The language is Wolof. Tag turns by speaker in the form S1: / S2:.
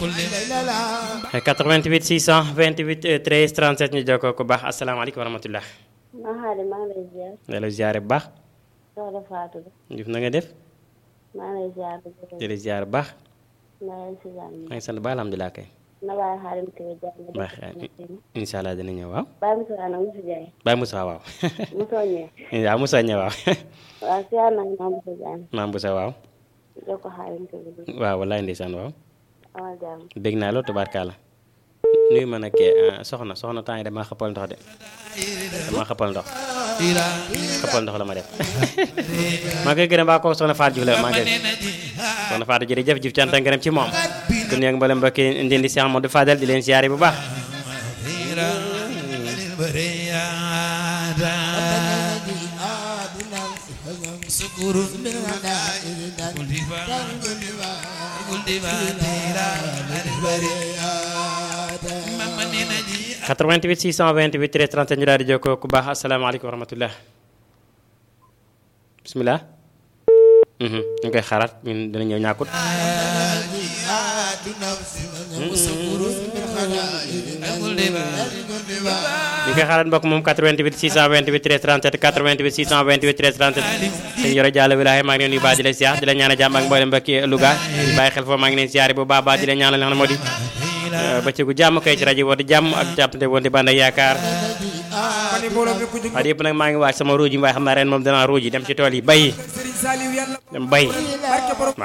S1: 88 628 13 37 ñu jokkoo ku baax asalaamaaleykum wa rahmatulah.
S2: maa xaale maa ngi lay ziar.
S1: ne la ziare bu baax.
S2: soxna Fatou.
S1: Diouf na nga def.
S2: maa ngi lay ziar.
S1: di la ziare bu baax.
S2: maa ngi si jàmm.
S1: maa ngi sant ba alhamdulilah kay.
S2: na waaye xaalim kii jàmm.
S1: baax incha allah dina ñëw waaw.
S2: Baye Moussa nag Moussa Diagne.
S1: Baye Moussa waaw.
S2: Moussa ñëw.
S1: waaw Moussa ñëw waaw.
S2: waaw si yàlla naa Moussa Diagne.
S1: maam Moussa waaw.
S2: jox ko xaalim kii
S1: waaw wallaay ndeysaan waaw.
S2: amal jàmm.
S1: bég naa loolu tubaarkaala. nuyu ma nag soxna soxna temps yi damaa xëppal ndox de. damaa xëppal ndox. xëppal ndox la ma def. maa ngi koy gërëm baa ko soxna Fatou Diouf la maa ngi koy soxna Fatou jërëjëf jëf cant ak ngërëm ci moom. ku nekk mboolem mbokki ndindi Cheikh Amadou Fadel di leen siyaare bu baax. quatre-vingt-huit six cent vingt-huit treize trente ñu daal di jokkoo ku baax asalaamaaleykum wa rahmatullah bisimilah. ñu ngi koy xaaraat ñun dina ñëw ñàkkut. ñu ngi koy xaaraat mbokk moom 88 628 13 37 88 628 13 37 sëñ Yoro Diallo Wilaaye maa ngi leen nuyu baax di leen siyaar di leen ñaanal jàmm ak mboolem mbokki Louga di bàyyi xel foofu maa ngi leen siyaare bu baax baax di leen ñaanal li nga xam ne moo di bëccëgu jàmm kay ci rajo woote jàmm ak jàppante woon di bànd ak yaakaar waaye yëpp nag maa ngi waaj sama ruuj yi waaye xam naa ren moom danaa ruuj yi dem ci tool yi bay dem bay